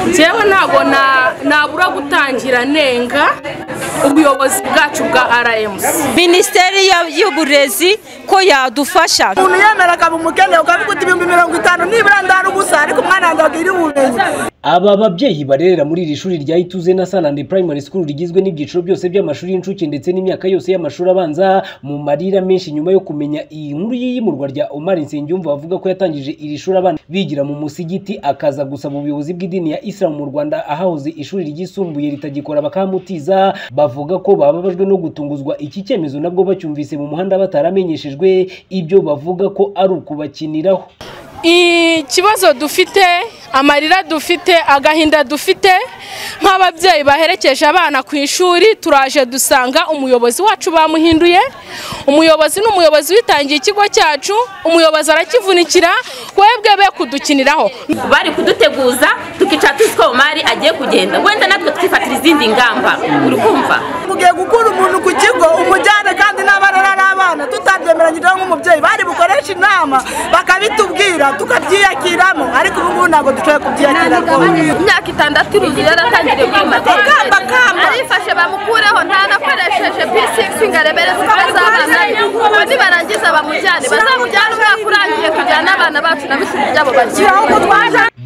njyewe ntabwo nabura gutangira nenga ubuyobozi bwacu bwa rms minisiteri ya- y'uburezi ko yadufasha umuntu yemera akaba umukene ukavuga uti ibihumbi mirongo itanu nibura ndarugusa ariko umwana wanjye wakwiriye ubumenyi Aba babyeyi barerera muri iri shuri rya Ituze na Sanande Primary School rigizwe n'ibyiciro byose by'amashuri y'incuke ndetse n'imyaka yose y'amashuri abanza mu marira menshi nyuma yo kumenya iyi nkuru y'iyimurwa rya Omar Nsengiyumva bavuga ko yatangije iri shuri abana bigira mu musigiti akaza gusaba ubuyobozi bw'idini ya Islam mu Rwanda ahahoze ishuri ryisumbuye ritagikora bakamutiza bavuga ko bababajwe no gutunguzwa iki cyemezo nabwo bacyumvise mu muhanda bataramenyeshejwe ibyo bavuga ko ari ukubakiniraho ikibazo dufite amarira dufite agahinda dufite nk'ababyeyi baherekeje abana ku ishuri turaje dusanga umuyobozi wacu bamuhinduye umuyobozi ni umuyobozi witangiye ikigo cyacu umuyobozi arakivunikira webwe be kudukiniraho bari kuduteguza tukicara tuzi ko umari agiye kugenda wenda natwe twifatira izindi ngamba uri kumva tugiye gukura umuntu ku kigo umujyane kandi n'abana ari abana tutabyemeranyije nk'umubyeyi bari bukoreshe inama bakabitubwira tukabyiyakiramo ariko ubu ngubu ntabwo dushoboye kubyiyakira rwose imyaka itandatu iruzuye yaratangiriye kwimata Kamba, kamba. arifashe bamukureho ntanakoresheje p6 ngo arebere zikaba z'abana be nibarangiza bamujyane bazamujyane umwaka urangiye kujyana n'abana bacu na bishuri byabo bagiye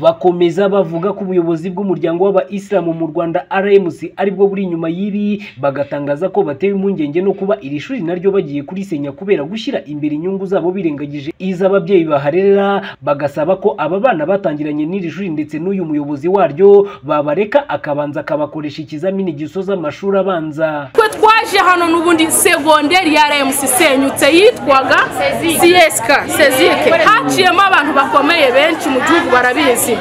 bakomeza bavuga ko ubuyobozi bw'umuryango w'abayisilamu mu rwanda rmc aribwo buri inyuma y'ibi bagatangaza ko batewe impungenge no kuba iri shuri naryo bagiye kurisenya kubera gushyira imbere inyungu zabo birengagije iz'ababyeyi baharerera bagasaba ko aba bana batangiranye n'iri shuri ndetse n'uyu muyobozi waryo babareka akabanza akabakoresha ikizamini gisoza amashuri abanza twe twaje hano n'ubundi segonderi ya remusi isenyutse yitwaga siyesika sezike haciyemo abantu bakomeye benshi mu gihugu barabizi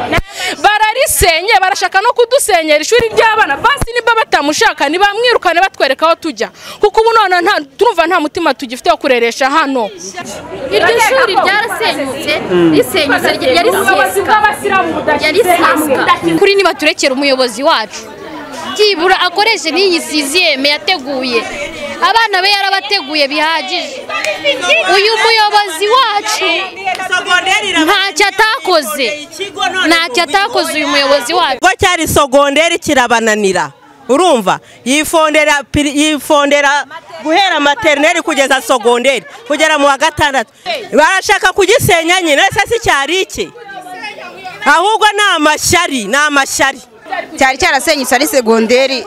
bararisenye barashaka no kudusenyera ishuri ry'abana basi niba batamushaka ntibamwirukane batwereka aho tujya kuko ubu noneho nta turumva nta mutima tugifite wo kureresha hano iryo shuri ryarasenyutse risenyutse ryari ubuyobozi bw'abasilamu Yari siyesika. kuri nibaturekera umuyobozi wacu byibura akoreshe n'iyi siziyeme yateguye abana be yarabateguye bihagije uyu muyobozi wacu ntacyo atakoze ntacyo atakoze uyu muyobozi wacu ikigo cyari sogonderi kirabananira urumva yifondera piri- yifondera guhera materineri kugeza sogonderi kugera mu wa gatandatu barashaka kugisenya nyine ese si cyari iki ahubwo ni amashyari ni amashyari cyari cyarasenyutse ari segonderi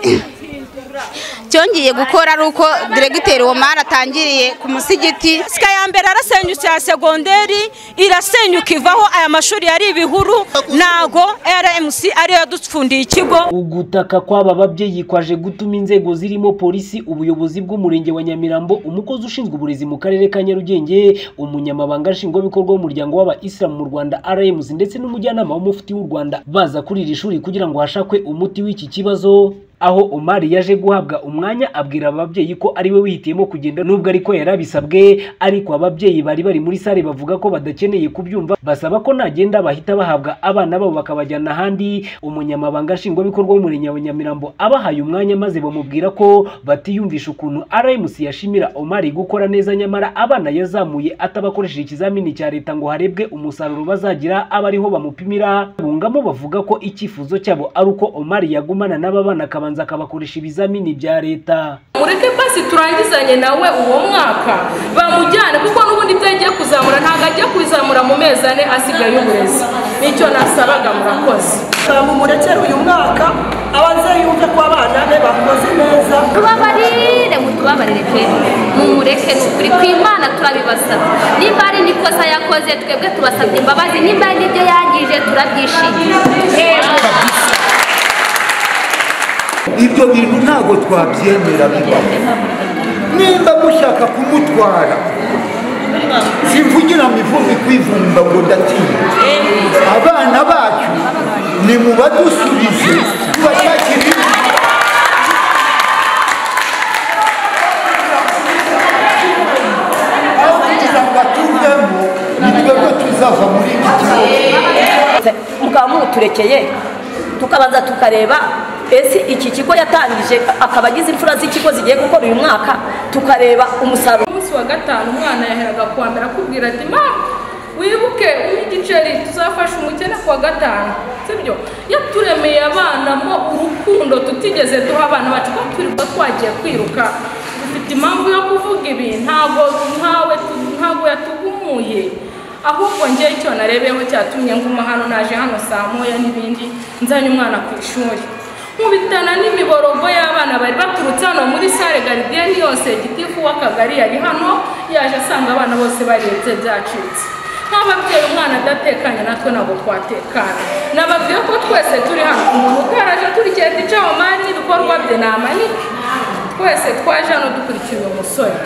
cyongeye gukora ari uko diregiteri Omar atangiriye ku musigiti sika ya mbere arasenyutse ya segonderi irasenyuka ivaho aya mashuri yari ibihuru ntago rmc ariyo yadupfundiye ikigo ugutaka kw'aba babyeyi kwaje gutuma inzego zirimo polisi ubuyobozi bw'umurenge wa nyamirambo umukozi ushinzwe uburezi mu karere ka nyarugenge umunyamabanga nshingwabikorwa w'umuryango w'abayisilamu mu rwanda rms ndetse n'umujyanama w'umufuti w'u rwanda baza kuri iri shuri kugira ngo hashakwe umuti w'iki kibazo aho omari yaje guhabwa umwanya abwira ababyeyi ko ariwe wihitiyemo kugenda nubwo ariko yarabisabwe ariko ababyeyi bari bari muri sare bavuga ko badakeneye kubyumva basaba ko nagenda bahita bahabwa abana babo bakabajyana ahandi umunyamabanga nshingwabikorwa w'umurenge wa nyamirambo abahaye umwanya maze bamubwira ko batiyumvisha ukuntu rmc yashimira omari gukora neza nyamara abana yazamuye atabakoresheje ikizamini cya leta ngo harebwe umusaruro bazagira aba ariho bamupimira bungamo bavuga ko icyifuzo cyabo ari uko omari yagumana n'aba bana akabanza akabakoresha ibizamini bya leta mureke basi turangizanye nawe uwo mwaka bamujyane kuko n'ubundi ibyo agiye kuzamura ntabwo agiye kuzamura mu mezi ane asigaye uburezi nicyo nasabaga murakoze murekere uyu mwaka ababyeyi yumve ko abana be bakoze neza tubabarire mutubabarire pe mumureke ni ukuri ku imana turabibasaba nimba ari n'ikosa yakoze twebwe tubasabye imbabazi nimba ari n'ibyo yangije turabyishimiye ibyo bintu ntabwo twabyemera bibaho nimba mushaka kumutwara simvugira mu ivumbi kwivumba ngo ndatinya abana bacu ni mu badusubize tubashakira indi aho kugira ngo batuvemo ni twebwe tuzava muri iki kibazo mukaba muturekeye tukabanza tukareba ese iki kigo yatangije akaba agize imfura z'ikigo zigiye gukora uyu mwaka tukareba umusaruro umunsi wa gatanu umwana yaheraga kuwa mbere akubwira ati ma wibuke igiceri tuzafasha umukene ku wa gatanu sibyo yaturemeye abana mo urukundo tutigeze duha abana bacu ko turiba twagiye kwiruka dufite impamvu yo kuvuga ibi ntabwo ntawe tu- ntabwo yatugumuye ahubwo njyewe icyo narebeyeho cyatumye nguma hano naje hano saa moya n'ibindi nzanye umwana ku ishuri nkubitana n'imiborogo y'abana bari baturutse hano muri sare garidiyeni yose gitifu w'akagari yari hano yaje asanga abana bose barebye byacitse nk'ababyeyi umwana adatekanye natwe ntabwo twatekana nababwiye ko twese turi hano umuntu utaraje turikenda icamamari n'ibikorwa bye ni amanini twese twaje hano dukurikiye uyu musore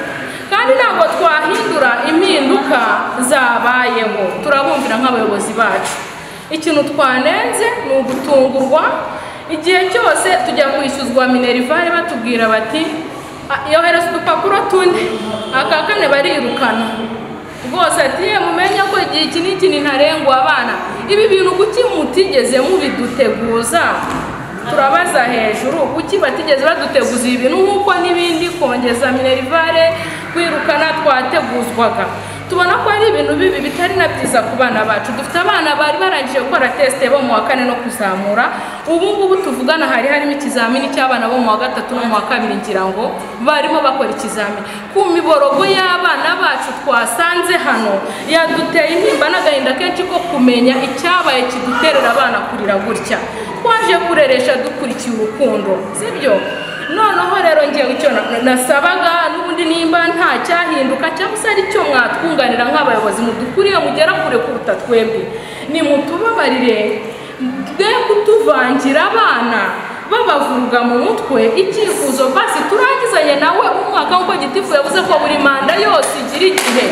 kandi ntabwo twahindura impinduka zabayeho turabumvira nk'abayobozi bacu ikintu twanenze ni ugutungurwa igihe cyose tujya kwishyuzwa minerivare batubwira bati "Ah, yohereza udupapuro tune aka kane barirukana rwose ati "Ye, mumenye ko igihe iki n'iki ntarengwa abana ibi bintu kuki mutigeze mubiduteguza turabaza hejuru kuki batigeze baduteguza ibi bintu nk'uko n'ibindi kongeza minerivare kwirukana twateguzwaga tubona ko ari ibintu bibi bitari na byiza ku bana bacu dufite abana bari barangije gukora tesite bo mu wa kane no kuzamura ubu ngubu tuvugana hari harimo ikizamini cy'abana bo mu wa gatatu no mu wa kabiri ngira ngo barimo bakora ikizamini ku miborogo y'abana bacu twasanze hano yaduteye intimba n'agahinda kenshi ko kumenya icyabaye kiduterera abana kurira gutya twaje kureresha dukurikiye urukundo sibyo noneho rero ngiye icyo na- nasabaga n'ubundi nimba nta cyahinduka cyangwa se ari cyo mwatwunganira nk'abayobozi mudukuriye mugera kure kuruta twebwe nimutubabarire bwe kutuvangira abana babavuruga mu mutwe icyifuzo basi turangizanye nawe umwaka nk'uko gitifu yavuze ko buri manda yose igira igihe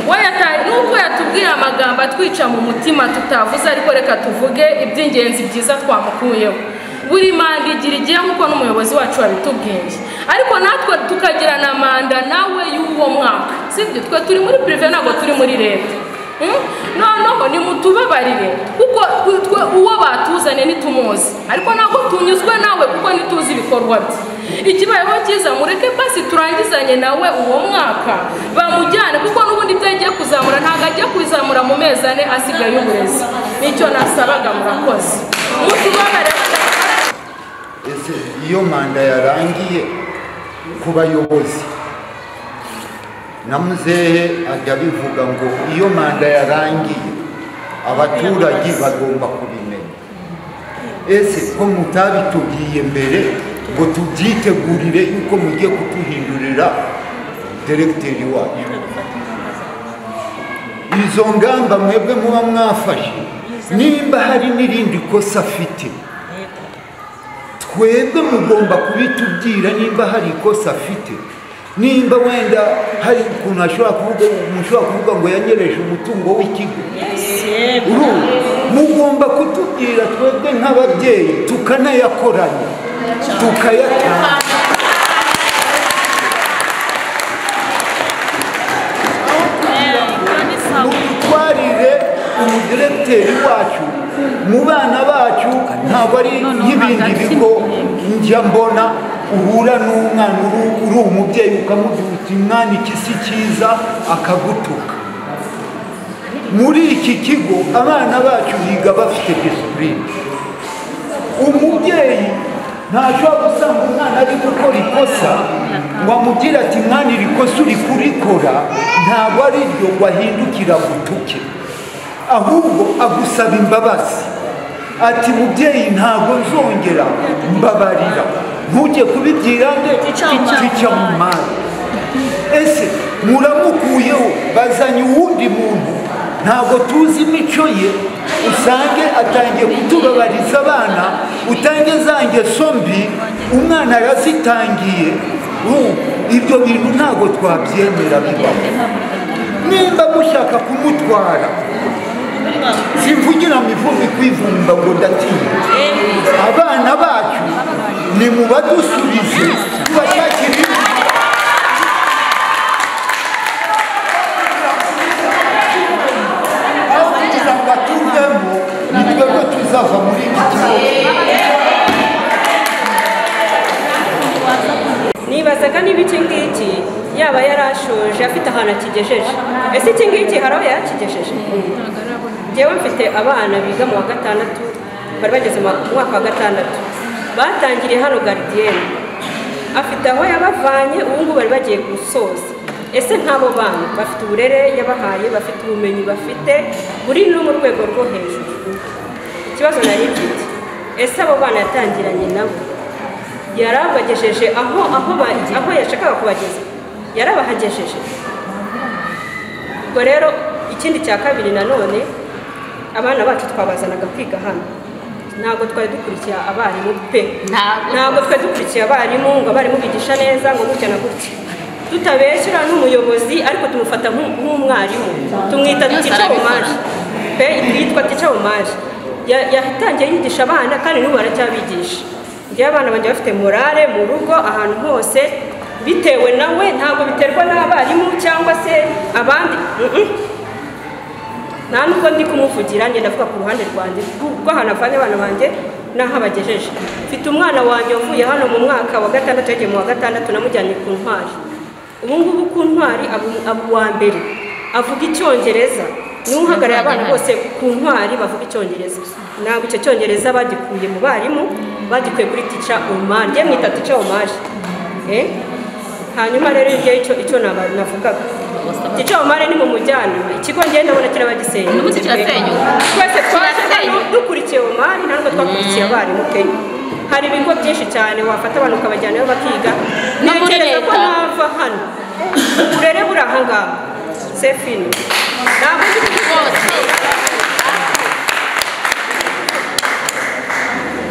we yataye nubwo yatubwiye amagambo atwica mu mutima tutavuze ariko reka tuvuge iby'ingenzi byiza twamukuyeho buri manda igira igihe nk'uko n'umuyobozi wacu wabitubwiye ariko natwe tukagira na manda nawe y'uwo mwaka sibyo twe turi muri pirive ntabwo turi muri leta Mm? noneho nimutubabarire kuko twe uwo batuzanye ntitumuzi ariko ntabwo tunyuzwe nawe kuko ntituzi ibikorwa bye ikibayeho cyiza mureke basi turangizanye nawe uwo mwaka bamujyane kuko n'ubundi ibyo agiye kuzamura ntabwo agiye kuzamura mu mezi ane asigaye uburezi nicyo nasabaga murakoze mutubabarire ese iyo manda yarangiye ku bayobozi na muzehe ajya abivuga ngo iyo manda yarangiye abaturage bagomba kubimenya ese ko mutabitubwiye mbere ngo tubyitegurire yuko mugiye kutuhindurira deregiteri wacu izo ngamba mwebwe muba mwafashe nimba hari n'irindi kosa afite twebwe mugomba kubitubwira nimba hari ikosa afite nimba wenda hari ukuntu ashobora kuvuga mushobora kuvuga ngo yanyereje umutungo w'ikigo urumva mugomba kutubwira twebwe nk'ababyeyi tukanayakoranya tukayatanga mudutwarire umudiregiteri wacu mu bana bacu ntabwo ari nk'ibindi bigo njya mbona uhura n'umwana uri- uri umubyeyi ukamubwira uti mwana iki si cyiza akagutuka muri iki kigo abana bacu biga bafite disipurine umubyeyi ntashobora gusanga umwana ari gukora ikosa ngo amubwire ati mwana iri kosa uri kurikora ntabwo ari ryo ngo ahindukira agutuke ahubwo agusaba imbabazi ati mubyeyi ntabwo nzongera mbabarira ntujye kubibwira nde kica mu mari ese muramukuyeho bazanye uwundi muntu ntabwo tuzi imico ye usange atangiye kutubabariza abana utange za ngeso mbi umwana yarazitangiye urumva? ibyo bintu ntabwo twabyemera bibaho nimba mushaka kumutwara simvugira mu ivumbi kwivumba ngo ndatinya abana bacu ni mu badusubize tubashakire aho kugira ngo atuvemo ni twebwe tuzava muri iki kigo abana kigejeje ese iki ngiki hari aho yakigejeje ngewe mfite abana biga mu wa gatandatu bari bageze mu mwaka wa gatandatu batangiriye hano garidiyeni afite aho yabavanye ubu ngubu bari bagiye gusoza ese nk'abo bana bafite uburere yabahaye bafite ubumenyi bafite buri no mu rwego rwo hejuru ikibazo nari mfite ese abo bana yatangiranye nabo yari abagejeje aho aho ba- aho yashakaga kubageza yari abahagejeje ubwo rero ikindi cya kabiri nanone abana bacu twabazanaga kwiga hano ntabwo twari dukurikiye abarimu pe ntabwo twari dukurikiye abarimu ngo abarimu bigisha neza ngo gutya na gutya tutabeshyura n'umuyobozi ariko tumufata nk'u- nk'umwarimu tumwita Byose tica arabikora. omaje pe yitwa tica omaje Ya- yatangiye yigisha abana kandi n'ubu aracyabigisha ngewe abana banjye bafite morale mu rugo ahantu hose bitewe nawe ntabwo biterwa n'abarimu cyangwa se abandi Mm-mm. nta nubwo ndi kumuvugira ngenda avuga ku ruhande rwanjye kuko ahantu avanye abana banjye n'aho abagejeje mfite umwana wanjye wavuye hano mu mwaka wa gatandatu yagiye mu wa gatandatu namujyanye ku ntwari ubu ngubu ku ntwari aba- aba uwa mbere avuga icyongereza niwe uhagarariye abana bose ku ntwari bavuga icyongereza ntabwo icyo cyongereza bagikuye mu barimu bagikuye kuri tica omari njye mwita tica omari Eh? hanyuma rero ibyo icyo icyo naba- navugaga tica omari ni mu mujyana ikigo ngenda ndabona kiraba gisenyutse N'ubu kirasenyuka. twese twaje hano Kirasenyuka. dukurikiye omari ntabwo twakurikiye abarimu pe hari ibigo byinshi cyane wafata abantu ukabajyanayo bakiga No muri ntekereza ko leta. nava hano uburere buri ahangaha sefini ntabwo ndi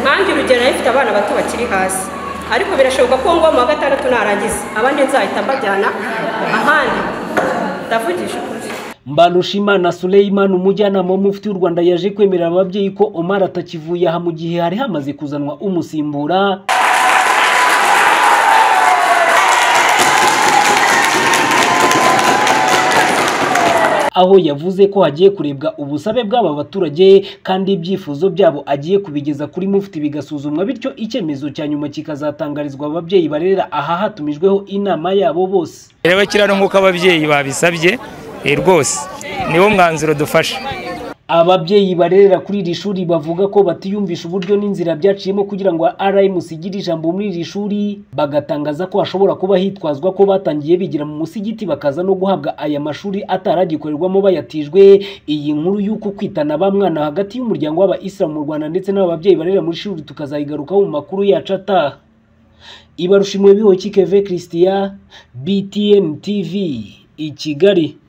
nanjye urugero nari mfite abana bato bakiri hasi ariko birashoboka ko ngo mu wa gatandatu narangiza abandi nzahita mbajyana ahandi ndavugije ukuri Mbarushimana Suleiman umujyanama w'umufti w'u Rwanda yaje kwemerera ababyeyi ko Omar atakivuye aha mu gihe hari hamaze kuzanwa umusimbura aho yavuze ko hagiye kurebwa ubusabe bw'aba baturage kandi ibyifuzo byabo agiye kubigeza kuri mufti bigasuzumwa bityo icyemezo cya nyuma kikazatangarizwa ababyeyi barera aha hatumijweho inama yabo bose reba kiriya nk'uko ababyeyi babisabye eh, rwose niwo mwanzuro dufashe Ababyeyi barerera kuri iri shuri bavuga ko batiyumvisha uburyo n'inzira byaciyemo kugira ngo RMC igire ijambo muri iri shuri bagatangaza ko hashobora kuba hitwazwa ko batangiye bigira mu musigiti bakaza no guhabwa aya mashuri ataragikorerwamo bayatijwe iyi nkuru y'uko kwitana ba mwana hagati y'umuryango w'abayisilamu mu Rwanda ndetse n'ababyeyi barerera muri shuri tukazayigarukaho mu makuru yacu ataha Ibarushimwe biho Keve Christian BTN TV i Kigali